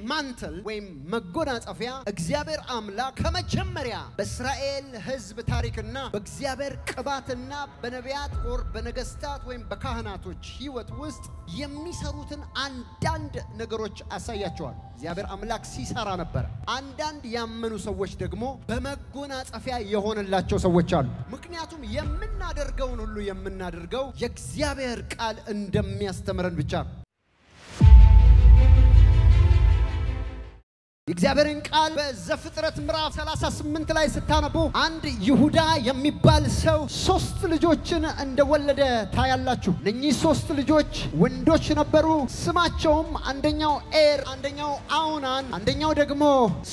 ማንትል ወይም መጎናጸፊያ እግዚአብሔር አምላክ ከመጀመሪያ በእስራኤል ሕዝብ ታሪክና በእግዚአብሔር ቅባትና በነቢያት ወር በነገስታት ወይም በካህናቶች ሕይወት ውስጥ የሚሰሩትን አንዳንድ ነገሮች አሳያቸዋል። እግዚአብሔር አምላክ ሲሰራ ነበረ። አንዳንድ ያመኑ ሰዎች ደግሞ በመጎናጸፊያ የሆነላቸው ሰዎች አሉ። ምክንያቱም የምናደርገውን ሁሉ የምናደርገው የእግዚአብሔር ቃል እንደሚያስተምረን ብቻ ነው። የእግዚአብሔርን ቃል በዘፍጥረት ምዕራፍ 38 ላይ ስታነቡ አንድ ይሁዳ የሚባል ሰው ሶስት ልጆችን እንደወለደ ታያላችሁ። እነኚህ ሶስት ልጆች ወንዶች ነበሩ። ስማቸውም አንደኛው ኤር፣ አንደኛው አውናን፣ አንደኛው ደግሞ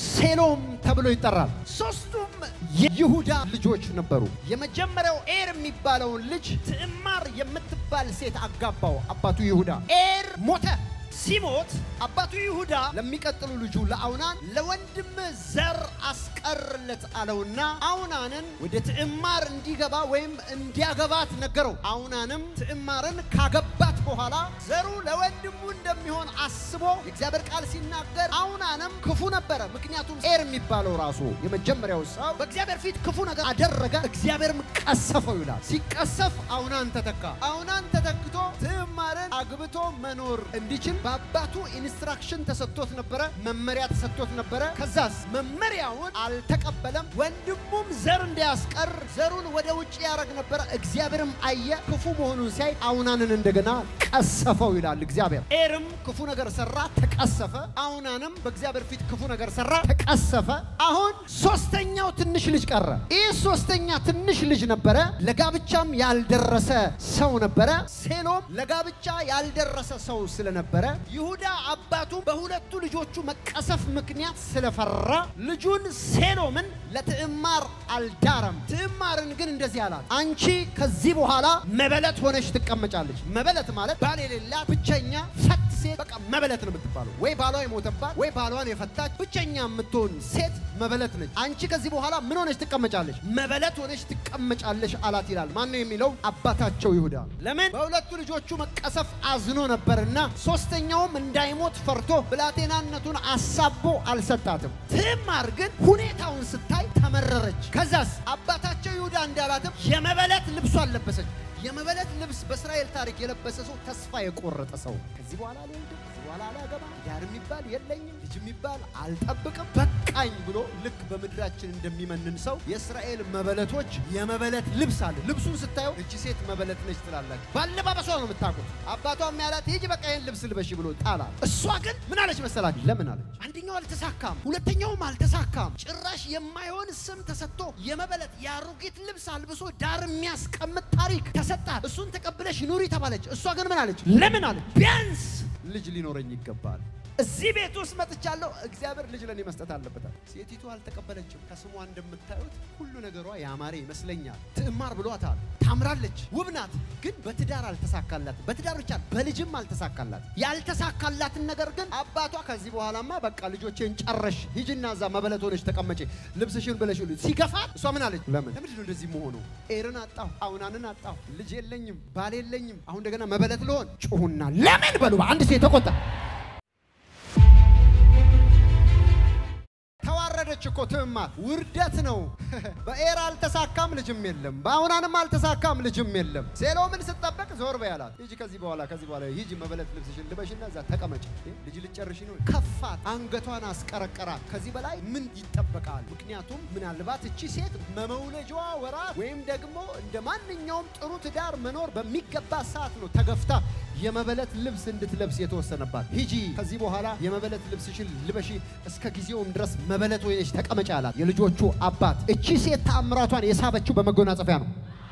ሴሎም ተብሎ ይጠራል። ሶስቱም የይሁዳ ልጆች ነበሩ። የመጀመሪያው ኤር የሚባለውን ልጅ ትዕማር የምትባል ሴት አጋባው አባቱ ይሁዳ። ኤር ሞተ። ሲሞት አባቱ ይሁዳ ለሚቀጥሉ ልጁ ለአውናን ለወንድም ዘር አስቀርለት አለውና አውናንን ወደ ትዕማር እንዲገባ ወይም እንዲያገባት ነገረው። አውናንም ትዕማርን ካገባት በኋላ ዘሩ ለወንድሙ እንደሚሆን አስቦ የእግዚአብሔር ቃል ሲናገር አውናንም ክፉ ነበረ። ምክንያቱም ኤር የሚባለው ራሱ የመጀመሪያው ሰው በእግዚአብሔር ፊት ክፉ ነገር አደረገ፣ እግዚአብሔርም ቀሰፈው ይላል። ሲቀሰፍ አውናን ተተካ። አውናን ተተክቶ ትዕማርን አግብቶ መኖር እንዲችል በአባቱ ኢንስትራክሽን ተሰጥቶት ነበረ፣ መመሪያ ተሰጥቶት ነበረ። ከዛስ መመሪያውን አልተቀበለም። ወንድሙም ዘር እንዲያስቀር ዘሩን ወደ ውጭ ያደረግ ነበረ። እግዚአብሔርም አየ፣ ክፉ መሆኑን ሲያይ አውናንን እንደገና ቀሰፈው ይላል እግዚአብሔር። ኤርም ክፉ ነገር ሰራ፣ ተቀሰፈ። አውናንም በእግዚአብሔር ፊት ክፉ ነገር ሰራ፣ ተቀሰፈ። አሁን ሶስተኛው ትንሽ ልጅ ቀረ። ይህ ሶስተኛ ትንሽ ልጅ ነበረ፣ ለጋብቻም ያልደረሰ ሰው ነበረ። ሴሎም ለጋብቻ ያልደረሰ ሰው ስለነበረ ይሁዳ አባቱ በሁለቱ ልጆቹ መቀሰፍ ምክንያት ስለፈራ ልጁን ሴሎምን ለትዕማር አልዳረም። ትዕማርን ግን እንደዚህ አላት፣ አንቺ ከዚህ በኋላ መበለት ሆነሽ ትቀመጫለች። መበለት ማለት ባል የሌላት ብቸኛ ፈት ሴት በቃ መበለት ነው የምትባለው። ወይ ባሏ የሞተባት ወይ ባሏን የፈታች ብቸኛ የምትሆን ሴት መበለት ነች። አንቺ ከዚህ በኋላ ምን ሆነሽ ትቀመጫለሽ? መበለት ሆነሽ ትቀመጫለሽ አላት ይላል። ማን ነው የሚለው? አባታቸው ይሁዳ። ለምን በሁለቱ ልጆቹ መቀሰፍ አዝኖ ነበርና ሶስተኛውም እንዳይሞት ፈርቶ ብላቴናነቱን አሳቦ አልሰጣትም። ትዕማር ግን ሁኔታውን ስታይ ተመረረች። ከዛስ አባታቸው ይሁዳ እንዳላትም የመበለት ልብሷን ለበሰች። የመበለት ልብስ በእስራኤል ታሪክ የለበሰ ሰው ተስፋ የቆረጠ ሰው ከዚህ በኋላ አልወልድም፣ ከዚህ በኋላ አላገባም፣ ዳር የሚባል የለኝም፣ ልጅ የሚባል አልጠብቅም፣ በቃኝ ብሎ ልክ በምድራችን እንደሚመንን ሰው የእስራኤል መበለቶች የመበለት ልብስ አለ። ልብሱን ስታየው እቺ ሴት መበለት ነች ትላላችሁ። ባለባበሷ ነው የምታውቁት። አባቷም ያላት ሂጂ በቃ ይህን ልብስ ልበሺ ብሎ ጣላት። እሷ ግን ምን አለች መሰላችሁ? ለምን አለች? አንደኛው አልተሳካም፣ ሁለተኛውም አልተሳካም። ጭራሽ የማይሆን ስም ተሰጥቶ የመበለት የአሮጊት ልብስ አልብሶ ዳር የሚያስቀምጥ ታሪክ ተሰጣት። እሱን ተቀብለሽ ኑሪ ተባለች። እሷ ግን ምን አለች? ለምን አለች? ቢያንስ ልጅ ሊኖረኝ ይገባል። እዚህ ቤት ውስጥ መጥቻለሁ። እግዚአብሔር ልጅ ለኔ መስጠት አለበታል። ሴቲቱ አልተቀበለችም። ከስሟ እንደምታዩት ሁሉ ነገሯ ያማረ ይመስለኛል። ትዕማር ብሏታል። ታምራለች፣ ውብ ናት። ግን በትዳር አልተሳካላት። በትዳር ብቻ በልጅም አልተሳካላት። ያልተሳካላትን ነገር ግን አባቷ ከዚህ በኋላማ በቃ ልጆቼን ጨረሽ፣ ሂጂና እዛ መበለት ሆነች ተቀመጪ፣ ልብስሽን ብለሽ ሲገፋት፣ እሷ ምን አለች? ለምን ለምንድን ነው እንደዚህ መሆኑ? ኤርን አጣሁ፣ አውናንን አጣሁ፣ ልጅ የለኝም፣ ባል የለኝም፣ አሁን እንደገና መበለት ልሆን። ጩሁና ለምን በሉ። አንድ ሴት ተቆጣ። ተዋረደች እኮ ትዕማር። ውርደት ነው። በኤር አልተሳካም፣ ልጅም የለም። በአውናንም አልተሳካም፣ ልጅም የለም። ሴሎምን ስጠበቅ ዞር በይ አላት። ሂጂ ከዚህ በኋላ ከዚህ በኋላ ሂጂ መበለት ልብስሽን ልበሽና እዛ ተቀመጭ። ልጅ ልጨርሽ ነው። ከፋት፣ አንገቷን አስቀረቀራት። ከዚህ በላይ ምን ይጠበቃል? ምክንያቱም ምናልባት እቺ ሴት በመውለጃዋ ወራት ወይም ደግሞ እንደ ማንኛውም ጥሩ ትዳር መኖር በሚገባ ሰዓት ነው ተገፍታ የመበለት ልብስ እንድትለብስ የተወሰነባት። ሂጂ ከዚህ በኋላ የመበለት ልብስሽን ልበሺ፣ እስከ ጊዜውም ድረስ መበለት ወይነሽ ተቀመጪ አላት። የልጆቹ አባት እቺ ሴት ተአምራቷን የሳበችው በመጎናጸፊያ ነው።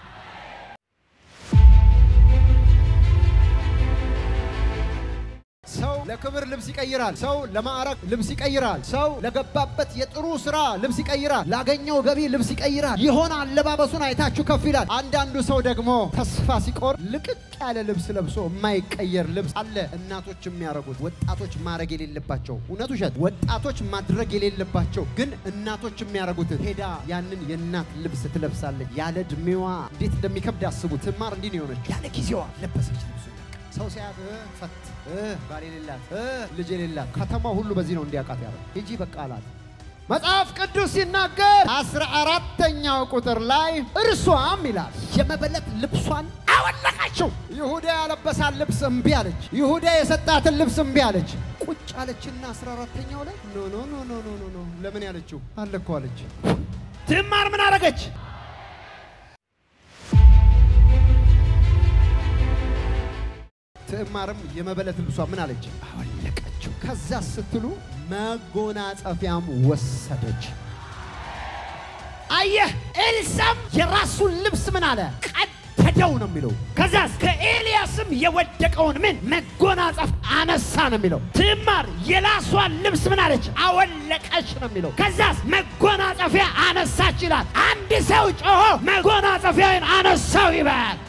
ሰው ለክብር ልብስ ይቀይራል። ሰው ለማዕረግ ልብስ ይቀይራል። ሰው ለገባበት የጥሩ ስራ ልብስ ይቀይራል። ላገኘው ገቢ ልብስ ይቀይራል። የሆነ አለባበሱን አይታችሁ ከፍ ይላል። አንዳንዱ ሰው ደግሞ ተስፋ ሲቆር ልቅቅ ያለ ልብስ ለብሶ የማይቀየር ልብስ አለ። እናቶች የሚያደርጉት ወጣቶች ማድረግ የሌለባቸው እውነት ውሸት፣ ወጣቶች ማድረግ የሌለባቸው ግን እናቶች የሚያደርጉት ሄዳ ያንን የእናት ልብስ ትለብሳለች። ያለ እድሜዋ እንዴት እንደሚከብድ አስቡት። ትዕማር እንዲህ ነው የሆነች። ያለ ጊዜዋ ለበሰች ልብሱ ሰው ሲያት እ ፈት እ ባል የሌላት እ ልጅ የሌላት ከተማ ሁሉ በዚህ ነው እንዲያውቃት ያለ ሂጂ በቃ አላት። መጽሐፍ ቅዱስ ሲናገር አስራ አራተኛው ቁጥር ላይ እርሷም ይላል የመበለት ልብሷን አወለቀችው። ይሁዳ ያለበሳት ልብስ እምቢ አለች። ይሁዳ የሰጣትን ልብስ እምቢ አለች። ቁጭ አለችና አስራ አራተኛው ላይ ኖ ኖ ኖ ኖ ኖ ኖ ኖ ለምን ያለችው አለ እኮ አለች። ትዕማር ምን አደረገች? ትዕማርም የመበለት ልብሷ ምን አለች? አወለቀችው። ከዛ ስትሉ መጎናጸፊያም ወሰደች። አየህ፣ ኤልሳም የራሱን ልብስ ምን አለ ቀደደው ነው የሚለው። ከዛስ ከኤልያስም የወደቀውን ምን መጎናጸፍ አነሳ ነው የሚለው። ትዕማር የራሷን ልብስ ምን አለች አወለቀች ነው የሚለው። ከዛስ መጎናጸፊያ አነሳች ይላል። አንድ ሰው ጮሆ መጎናጸፊያውን አነሳው ይበል።